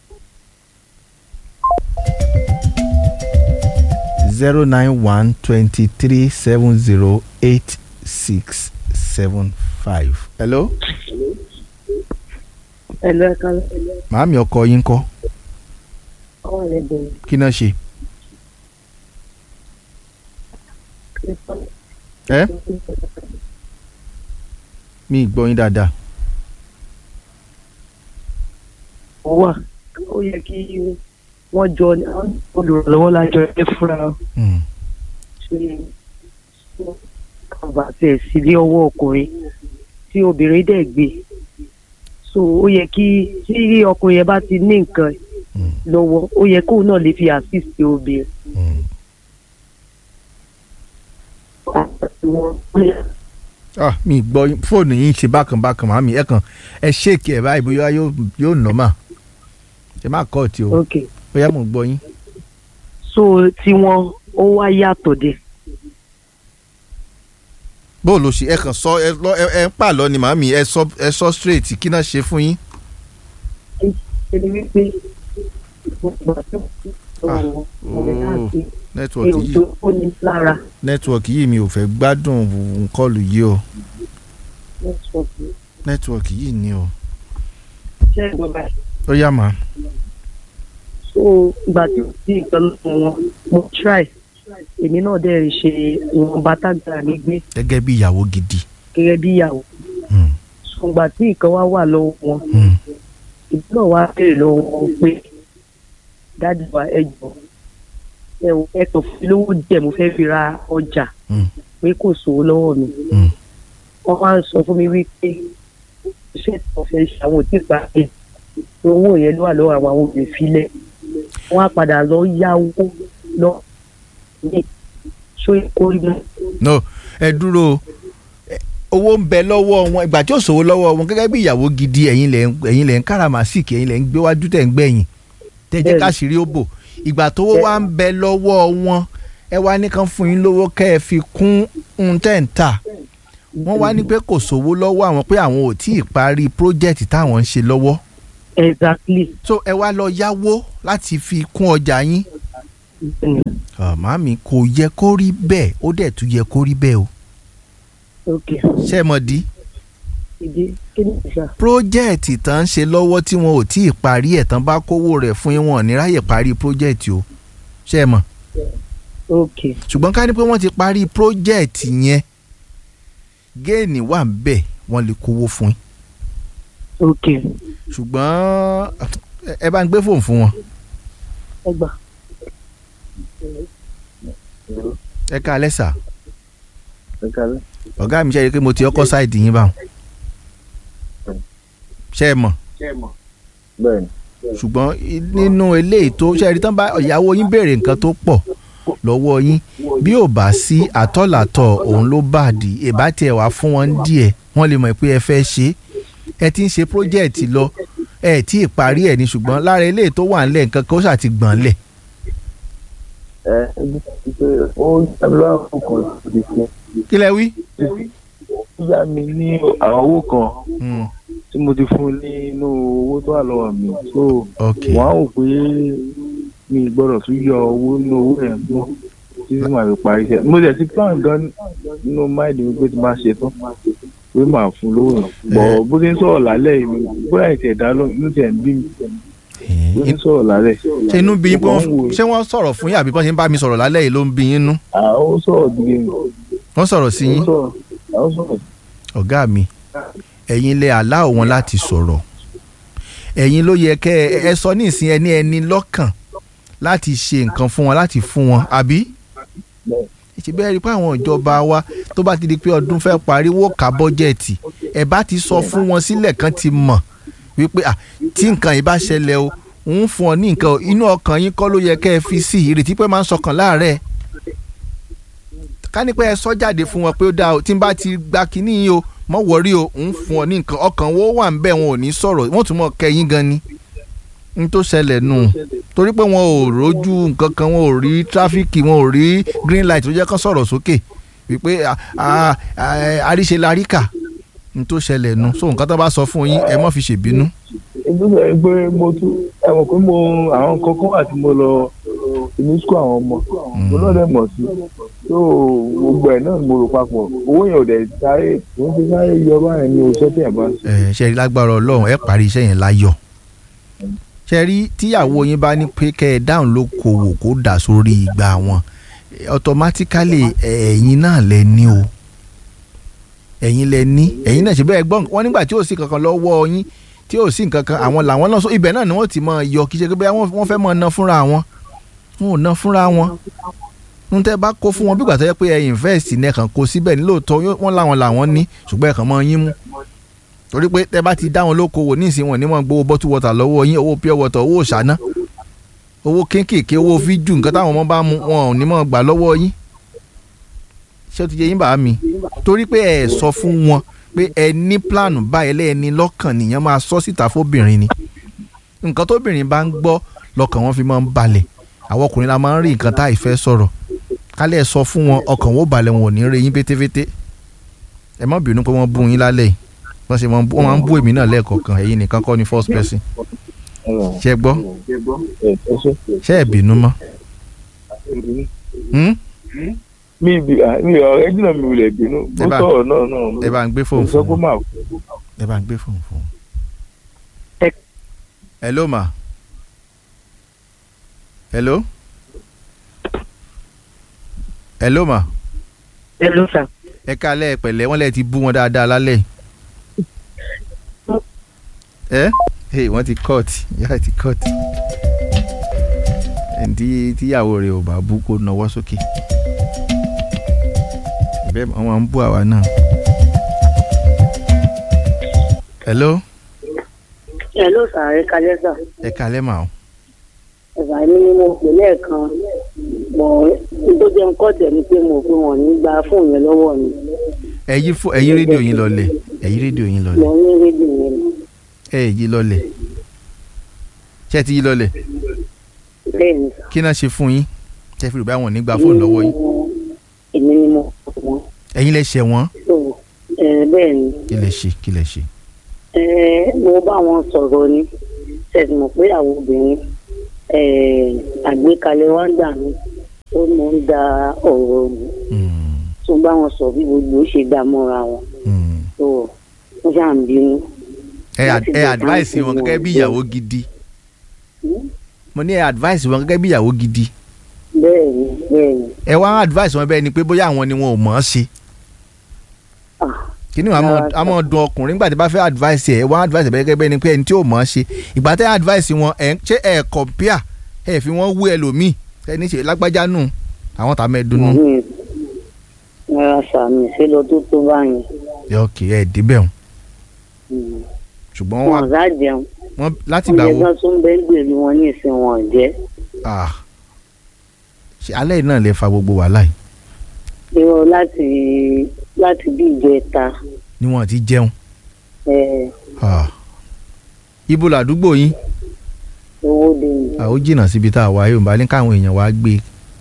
zero nine one twenty three seven zero eight six seven five. hello. ẹ̀lọ́ ẹ̀ka lọ. màámi ọkọ yín kọ́ wọ́n wà lẹ́gbẹ̀ẹ́ mi. kí náà ṣe. ẹ mi ì gbọ́ yín dáadáa. ó wà ó yẹ kí wọ́n jọ olùrànlọ́wọ́ lájọ ẹ fúnra Hmm. ṣe kàbà tẹ̀ sí ní ọwọ́ ọkùnrin tí obìnrin dẹ̀ gbé so ó yẹ kí tí ọkùnrin yẹn bá ti ní nǹkan Hmm. lọ́wọ́ ó yẹ kóun náà lè fi assist obìnrin. Hmm. ah mi ì gbọ́ yín fóònù yín ṣe bákan bákan màámi ẹ kàn ẹ ṣéèkì ẹ báyìí bóyá yóò yóò nọ́mà ẹ má kọ́ ọ̀tí o ok bóyá mò ń gbọ́ yín. so tí wọ́n ó wá yàtọ̀ dé. bó o lọ ṣe ẹ kàn sọ ẹ lọ ẹ ẹ ń pàlọ́ ni màámi ẹ sọ ẹ sọ straight kí náà ṣe fún yín. ṣe ni wípé gbogbo àti Ah, ọ̀rẹ́ náà ti nẹ́tíwọ̀kì èrò yìí tó kó ní lára nẹ́tíwọ̀kì yìí mi ò fẹ́ gbádùn nkọlù yìí o nẹ́tíwọ̀kì nẹ́tíwọ̀kì yìí ni o. ṣẹ́ ìjọba ẹ̀. ó yá màá. so ìgbà tí ó di nǹkan lọ́wọ́ wọn mo try èmi náà dẹ̀ ṣe ìwọ̀nba tágbára mi gbé gẹ́gẹ́ bí ìyàwó gidi. gẹ́gẹ́ bí ìyàwó Hmm. so ìgbà tí nǹkan wá wà lọ́wọ́ wọn Hmm. ìdí náà wá béèrè lọ́wọ́ wọn pé dáàdì wa ẹ jọ ẹ ò ẹ kàn fún mi lówó díẹ̀ mo fẹ́ fi ra ọjà Hmm. pé kò sówó lọ́wọ́ mi Hmm. wọ́n máa ń sọ fún mi wípé iṣẹ́ tí wọ́n fẹ́ ṣe àwọn òtí ìpàdé owó yẹn ló wà lọ́wọ́ àwọn àwọn òbí filẹ̀ wọ́n á padà lọ yáwó lọ ní ṣó orí mọ́. no ẹ dúró o. Ẹ, owó ń bẹ lọ́wọ́ wọn ìgbà tí ò sówó lọ́wọ́ wọn gẹ́gẹ́ bí ìyàwó gidi ẹ̀yin lẹ̀ ń ẹ̀yin lẹ̀ ń káràmásìkì ẹ̀yin lẹ̀ ń gbéwájú tẹ̀ ń gbẹ̀yìn tẹ̀ jẹ́ Bẹ́ẹ̀ni. káṣírí ó bò ìgbà tówó wá ń bẹ lọ́wọ́ wọn ẹ wá ní kán fún yín lówó kẹ́ ẹ fi kún un tẹ̀ ń tà wọ́n wá ní pé kò sówó lọ́wọ́ àwọn pé àwọn ò tí ì parí project táwọn ń ṣe lọ́wọ́ exactly so ẹ wá lọ yáwó láti fi kún ọjà yín Ah, màámi kò yẹ kó rí bẹ́ẹ̀ ó dẹ̀ tún yẹ kó rí bẹ́ẹ̀ o ok ṣé ẹ mọ̀ di ìdí kí ni ìṣá pírójẹ́ẹ̀tì tán ń ṣe lọ́wọ́ tí wọn ò tí ì parí ẹ̀ tán bá kówó rẹ̀ fún yín wọn ò ní ráyè parí pírójẹ́ẹ̀tì o ṣé ẹ mọ̀ ok ṣùgbọ́n ká ní pé wọ́n ti parí pírójẹ́ẹ̀tì yẹn géènì wà ń bẹ̀ wọ́n lè kówó fún yín ok ṣùgbọ́n ẹ- ẹ bá ń gbé fóònù fún wọn ẹ gbà ẹ ká alẹ́ sà ẹ kálẹ́. ọ̀gá mi ṣe é pé mo ti ọkọ̀ sáìdì yín báwọn ṣé ẹ mọ̀ bẹ́ẹ̀ni ṣùgbọ́n i- nínú eléyìí tó ṣe é rí tán bá ìyàwó yín béèrè nǹkan tó pọ̀ lọ́wọ́ yín bí ò bá sí àtọ̀làtọ̀ òun ló bá dì í ìbá tiẹ̀ wá fún wọn díẹ̀ wọ́n lè mọ̀ pé ẹ fẹ́ ṣe é ẹ ti ń ṣe pírójẹ́ẹ̀tì lọ ẹ tí ì parí ẹ̀ ní ṣùgbọ́n lára eléyìí tó wà ńlẹ̀ nǹkan kan ó ṣàti gbọ̀n lẹ̀ ẹ ẹ pé ó yàgbé lọ́wọ́ kan ti fún kí lẹ wí. ó yá mi ní àwọn owó kan Hmm, tí mo ti fún nínú owó tó wà lọ́wọ́ mi so ok wọ́n á wò pé mi gbọ́dọ̀ tún yọ owó nínú owó yẹn mọ́ títí màá fi parí iṣẹ́ mo tẹ̀ sí plan gan nínú máìlì mi pé tí máa ṣe tán pé màá fún lówó yẹn bọ̀ bó ti ń sọ̀rọ̀ lálẹ́ yìí mi bóyá ìtẹ̀ ẹ̀dá ló ń tẹ̀ ń bí mi bó ti ń sọ̀rọ̀ lálẹ́ ṣe inú bí yín pé Mo kàn ń wọ́n wò- ṣé wọ́n sọ̀rọ̀ fún yín àbí bọ́n ṣe ń bá mi sọ̀rọ̀ lálẹ́ yìí ló ń bí yín nú àwọn sọ̀rọ̀ díẹ̀ mi wọ́n sọ̀rọ̀ sí yín àwọn sọ̀rọ̀ àwọn sọ̀rọ̀ ọ̀gá mi ẹ̀yin lè àlá wọn láti sọ̀rọ̀ ẹ̀yin ló yẹ kẹ́ ẹ ẹ sọ ní ìsìn ẹni ẹni lọ́kàn láti ṣe nǹkan fún wọn láti fún wọn àbí ṣe bẹ́ẹ̀ rí i pé àwọn ìjọba wa tó bá ti di pé ọdún fẹ́ parí wó ká bọ́jẹ̀tì ẹ bá ti sọ fún wọn sílẹ̀ kan ti mọ̀ wípé à tí nǹkan yìí bá ṣẹlẹ̀ o ń fún ọ ní nǹkan o inú ọkàn yín kọ́ ló yẹ kẹ́ ẹ fi sí ìrètí pé máa ń sọkàn láàárẹ̀ ká ní pé ẹ sọ jáde fún wọn pé ó dáa o tí n bá ti gba kínní yìí o mọ wọrí o ń fún ọ ní nǹkan ọkàn wo wà ń bẹ̀ wọn ò ní sọ̀rọ̀ wọ́n tún mọ̀ kẹyìn gan ni n tó ṣẹlẹ̀ nù torí pé wọn ò rójú nǹkan kan wọn ò rí tráfíkì wọn ò rí green light tó jẹ́ kán sọ̀rọ̀ sókè wípé à- à- à- àríṣe laríkà n tó ṣẹlẹ̀ nu so nǹkan tó bá sọ fún yín ẹ má fi ṣèbínú. ìgbésẹ̀ yìí pé mo tún ẹ mọ̀ pé mo àwọn kankan wà tí mo lọ ní sukú àwọn ọmọ mo náà dẹ̀ mọ̀ sí tó gbogbo ẹ̀ náà mo rò papọ̀ owó yẹn ò dẹ̀ sáré kò ń fi sáré yọ báyẹn ní oṣù tẹ̀ bá. ẹ ṣe rí lágbára ọlọ́run ẹ parí iṣẹ́ yẹn láyọ̀ ṣe rí tíyàwó yín bá ní pé kẹ́ ẹ dáhùn ló kòwò kó dà sórí ìgbà wọn automatically ẹ̀yin náà lẹ ní o ẹ̀yin lẹ ní ẹ̀yin náà ṣe bẹ́ẹ̀ gbọ́n wọn nígbà tí ò sí kankan lọ́wọ́ yín tí ò sí nǹkan kan àwọn làwọn náà sọ ibẹ̀ náà ni wọ́n ti máa yọ kí ṣe pé bẹ́ẹ̀ wọ́n fẹ́ máa ná fúnra wọn wọn ò ná fúnra wọn n tẹ́ bá kó fún wọn bí gbàtọ́ yẹ pé ẹ invest ní ẹ̀kan kó síbẹ̀ ní lóòótọ́ wọ́n làwọn làwọn ní ṣùgbọ́n ẹ̀kan máa yín mú torí pé tẹ́ bá ti dá wọn lókòwò ní ìsìn wọn ní wọn gbowó bottle water lọ́wọ́ yín owó pure water owó ṣáná owó kéékèèké owó fíjù nǹkan táwọn ọmọ bá mu wọn ò ní mọ̀ gbà lọ́wọ́ yín ṣé o ti yẹ yín bá mi torí pé ẹ sọ fún wọn pé ẹ ní plan báyìí lẹ́ẹ̀ni lọ́kàn nìyẹn máa sọ síta fóbìnrin ni nǹkan tóbìnrin bá ń gbọ́ lọ́kàn wọn fi máa ń balẹ̀ àwọn ọkùnrin la máa ń rí nǹkan tá ìfẹ́ sọ̀rọ̀ kálẹ̀ sọ fún wọn ọkàn wọn ò balẹ̀ wọn ò ní rí yín fétéfété ẹ má bínú pé wọ́n bú yín lálẹ́ yìí wọ́n ṣe wọ́n máa ń bú èmi náà lẹ́ẹ̀kọ̀ọ̀kan ẹ̀yin nìkan kọ́ ni first person ṣe gbọ́ ṣe ẹ̀ bínú mọ́. mi bi mi ọ̀rẹ́ jìnnà mi ò lè bínú ó sọ̀rọ̀ náà náà. ẹ bá ń gbé fóònù fún wọn ẹ bá ń gbé fóònù fún wọn. hello ma hello hello ma. hello sir. ẹ kálẹ̀ ẹ pẹ̀lẹ́ wọ́n lẹ ti bú wọn dáadáa lálẹ́ ẹ hey wọ́n ti cut yáà ti cut ẹni tíyàwó rẹ̀ ò bá bú kó nawọ́ sókè bẹ́ẹ̀ wọ́n máa ń bú àwa náà. hello. hello sir ẹ kálẹ́ sir. ẹ kálẹ́ mà o. ẹ̀fà mi ni mo pè lẹ́ẹ̀kan mọ̀ tó jẹ́ nǹkan tẹ̀ ni pé mo fi wọ̀n ní gba fóònù yẹn lọ́wọ́ mi. ẹ yí fún ẹ yí rédíò yín lọlẹ̀ ẹ yí rédíò yín lọlẹ̀. mo ní rédíò yẹn. ẹ yí lọlẹ̀ ṣé ẹ ti yí lọlẹ̀. bẹ́ẹ̀ni sà. kí náà ṣe fún yín ṣé fi rò bá wọn ní gba fóònù lọ́wọ́ yín. èmi ni mo pè wọ́n. ẹ̀yin lẹ ṣẹ̀ wọ́n. bẹ́ẹ̀ni. kí lẹ ṣe kí lẹ ṣe. mo bá wọn sọ̀rọ̀ ni ṣẹ̀sìn mọ̀ pé àwọn obìnrin àgbékalẹ̀ wa ń gbà mí ó mọ̀ ń da ọ̀rọ̀ mi tó bá wọn sọ bí gbogbo ó ṣe dá mọ́ra wọn tó wọ́n ṣáà ń bínú. ẹ advice wọn gẹ́gẹ́ bí ìyàwó gidi mo ní ẹ advice wọn gẹ́gẹ́ bí ìyàwó gidi. bẹ́ẹ̀ni bẹ́ẹ̀ni. ẹ wá advice wọn bẹ́ẹ̀ ni pé bóyá àwọn ni wọn ò mọ̀ ọ́ ṣe kí ni a mọ̀ dùn ọkùnrin nígbà tí bá fẹ́ advice ẹ̀ wọ́n advice ẹ̀ gẹ́gẹ́ bẹ́ẹ̀ ni pé ẹni tí ò mọ̀ ọ́ ṣe ìgbà tẹ́ advice wọn ẹ̀ ṣé ẹ̀ compare ẹ̀ fi wọ́n wú ẹlòmíì ẹni ṣe lágbájá nù àwọn tàmí ẹ̀ dunnú. rárá sàmì ṣé lọ tó tó báyìí. ok ẹ débẹ̀ o. ṣùgbọ́n wọn. wọn sá jẹun. wọn láti gbà wo. oúnjẹ kan tún bẹ́ẹ̀ gbèrú wọn ní ìsìn wọn jẹ́. ṣe alẹ́ yìí náà lè fa gbogbo wàhálà yìí. irọ́ láti láti bí ìjẹta. ni wọn ti jẹun. ẹ ibo làdúgbò yín. owó de mi. ó jìnnà síbi tá a wà yóò bá ní káwọn èèyàn wá gbé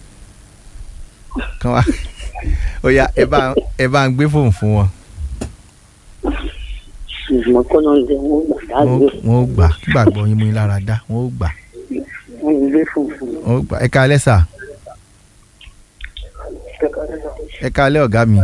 kán wá ó yá ẹ bá ẹ bá ń gbé fóònù fún wọn. ṣùgbọ́n kọ́ ló ń jẹ wọ́n gbà dágbé. wọ́n ó gbà kí gbàgbọ́ yín mú yín lára dá wọ́n ó gbà. wọ́n ń gbé fóònù fún wọ́n ó gbà ẹ ká lẹ́sà. ẹ ká lẹ́ ọ̀gá mi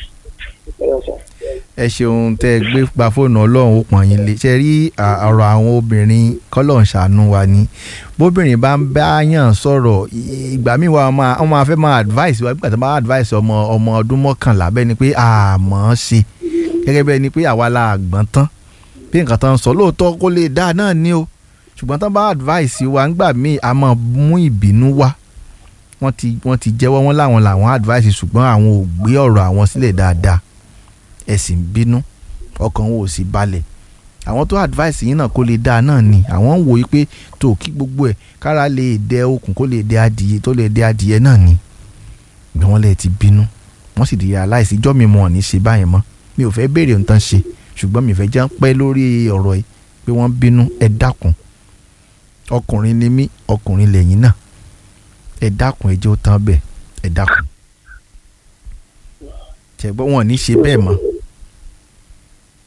ẹ ṣeun tẹ ẹ gbé gba fóònù ọlọ́run ó pọ̀n yín lé ṣe rí ọ̀rọ̀ àwọn obìnrin kọ́lọ̀ ń ṣàánú wa ni bóbìnrin bá ń bá yàn sọ̀rọ̀ ìgbà míì wa wọ́n máa fẹ́ máa advice wa nígbà tí wọ́n bá advice ọmọ ọmọ ọdún mọ́kànlá bẹ́ẹ̀ ni pé àmọ́ ṣe gẹ́gẹ́ bẹ́ẹ̀ ni pé àwa la àgbọ̀n tán bí nǹkan tán sọ lóòótọ́ kó lè dáa náà ni o ṣùgbọ́n tán bá advice wa nígbà míì a máa mú ìbínú wá wọ́n ti wọ́n ti jẹ́wọ́ wọn láwọn làwọn advice ṣùgbọ́n àwọn ò gbé ọ̀rọ̀ àwọn sílẹ̀ dáadáa ẹ̀sìn bínú ọkàn wọn ò sì balẹ̀ àwọn tó advice yín náà kó lè dáa náà ni àwọn ń wòye pé tó kí gbogbo ẹ̀ kára lè dẹ okùn kó lè dẹ adìyẹ tó lè dẹ adìyẹ náà ni bí wọ́n lè ti bínú wọ́n sì di aláìsí ijọ́ mi mọ̀ ọ́ ní ṣe báyẹn mọ́ mi ò fẹ́ béèrè nǹkan ṣe ṣùgbọ́n mi fẹ́ jẹ́ pẹ́ lórí ọ̀rọ̀ yìí pé wọ́n bínú ẹ dákun ọkùnrin ni mí ọkùnrin lẹ́yìn náà ẹ dákun ẹ jẹ́ ó tán bẹ́ẹ̀ ẹ dákun ṣẹ̀gbọ́n wọn ò ní ṣe bẹ́ẹ̀ mọ́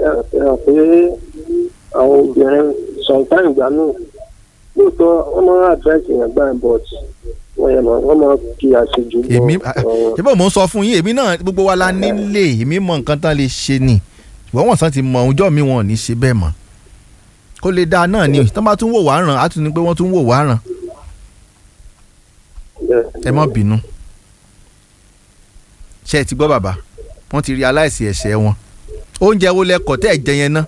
ẹ hàn pé àwọn obìnrin sometimes ìgbà náà lóòótọ́ wọ́n máa ń àdírẹ́sì yẹn gbà but wọ́n yẹn máa wọ́n máa kí àṣejù bọ̀ èmi ọ̀rọ̀. ṣé bó mo ń sọ fún yín èmi náà gbogbo wa la nílé èmi mọ nǹkan tán lè ṣe ni ṣùgbọ́n wọ́n sàn ti mọ ọjọ́ mi wọn ò ní ṣe bẹ́ẹ̀ mọ́ kó lè dáa náà ni tán bá tún wò wá ràn á tún ní pé wọ́n tún wò wá ràn ẹ má bínú ṣé ẹ ti gbọ́ bàbá wọ́n ti rí aláìsí ẹ̀ṣẹ̀ wọn oúnjẹ wo lẹ kọ̀ tẹ́ ẹ̀ jẹ yẹn ná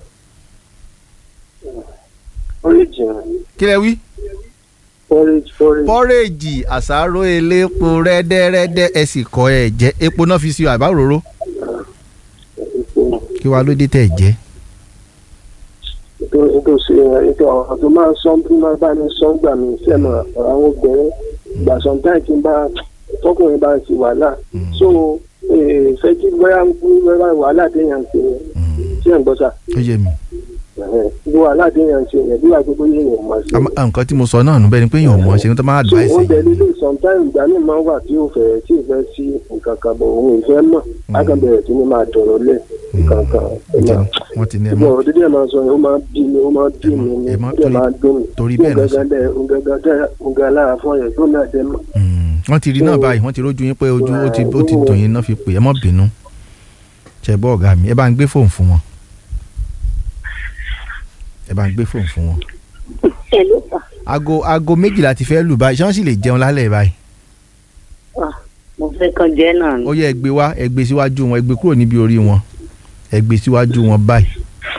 porridge yẹn kí lẹ wí. porridge porridge. pọ́rẹ́jì àsáró elépo rẹ́dẹ́rẹ́dẹ́ ẹ sì kọ́ ẹ jẹ epo náà fi sí ọ àbá òróró kí wàá ló dé tẹ̀ jẹ́ ètò ètò ṣe ètò ọ̀rọ̀ tó máa ń sọ tó máa bá ní sọ gbà mí sẹ́nu ọ̀rọ̀ àwọn obìnrin gbà sometimes tí n bá tọkùnrin bá ń ṣe wàhálà so eh, fẹ́ kí bóyá ń kú bóyá wàhálà téèyàn ń ṣe yẹn tí ẹ̀ ń gbọ́ sà ó yé mi. bí wàhálà téèyàn ń ṣe yẹn bí wàá gbogbo yẹn mọ̀ sí. Àmọ́, nǹkan tí mo sọ náà nù bẹ́ẹ̀ ni pé èèyàn ò mọ̀ ṣe ni tó máa so advice oúnjẹ yìí. líle sometimes ìgbà míì máa ń wà tí ò fẹ́ tí ò fẹ́ sí nǹkan kan bọ̀ òun ìfẹ́ mọ̀ lákàbẹ̀rẹ̀ tí ní máa dọ̀rọ̀ lẹ̀ nǹkan kan wọ́n ti ní ẹ ṣùgbọ́n mọ́ ọ̀rọ̀ dídí ẹ̀ máa sọ yẹn ó máa bí mi ó máa bí mi ní ẹ mọ́ ó máa dùn mí torí bẹ́ẹ̀ náà sọ. nǹkan lára fún ọ̀yẹ́ tó náà dẹ́ mọ̀. wọ́n ti rí náà báyìí wọ́n ti rójú yín pé ojú ó ti ó ti dùn yín náà fi pè é mọ́ bínú ṣe gbọ́ ọ̀gá mi ẹ bá ń gbé fóònù fún wọn ẹ bá ń gbé fóònù fún wọn. ẹ ló fà aago aago méjìlá ti fẹ́ lù báyìí ṣé wọ́n sì lè jẹun lálẹ́ báyìí. á mo fẹ́ kàn jẹ́ náà ni. ó yẹ ẹ gbé wá ẹ gbé síwájú wọn ẹ gbé kúrò níbi orí wọn ẹ gbé síwájú wọn báyìí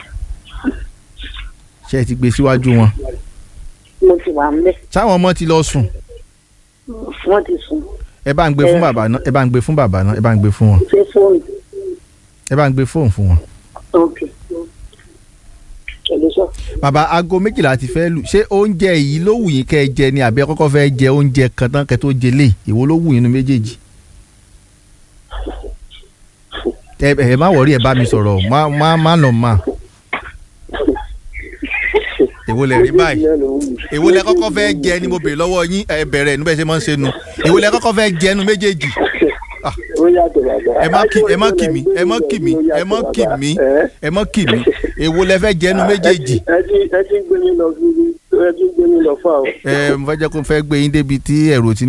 ṣé ẹ ti gbé síwájú wọn. mo ti wà ń bẹ̀ sáwọn ọmọ ti lọ sùn wọ́n ti sùn ẹ bá ń gbé fún bàbá náà ẹ bá ń gbé fún bàbá náà ẹ bá ń gbé fún wọn ṣé fóònù ẹ bá ń gbé fóònù fún wọn. ok ẹ ló sọ. bàbá aago méjìlá ti fẹ́ lù ṣé oúnjẹ yìí ló wù yín kẹ́ ẹ jẹ ni àbí ẹ kọ́kọ́ fẹ́ jẹ oúnjẹ kan tán kẹ́ tó jẹ lé èwo ló wù yín nu méjèèjì. ẹ ẹ má wọrí ẹ bá mi sọ̀rọ̀ má má má lọ má. èwo lẹ rí báyìí èwo lẹ kọ́kọ́ fẹ́ jẹ ni mo béèrè lọ́wọ́ yín ẹ bẹ̀rẹ̀ níbẹ̀ ṣe máa ń ṣe nu èwo lẹ kọ́kọ́ fẹ́ jẹ nu méjèèjì. ó yàtọ̀ bàbá. ẹ má kì ẹ má kì mí ẹ má kì mí ẹ má kì mí ẹ má kì mí èwo lẹ fẹ́ jẹ nu méjèèjì. ẹ ti ẹ ti ń gbé mi lọ sí ẹ ti ń gbé mi lọ fún àwọn. ẹ mo fẹ́ jẹ́ kó fẹ́ gbé yín débi tí ẹ̀rọ ti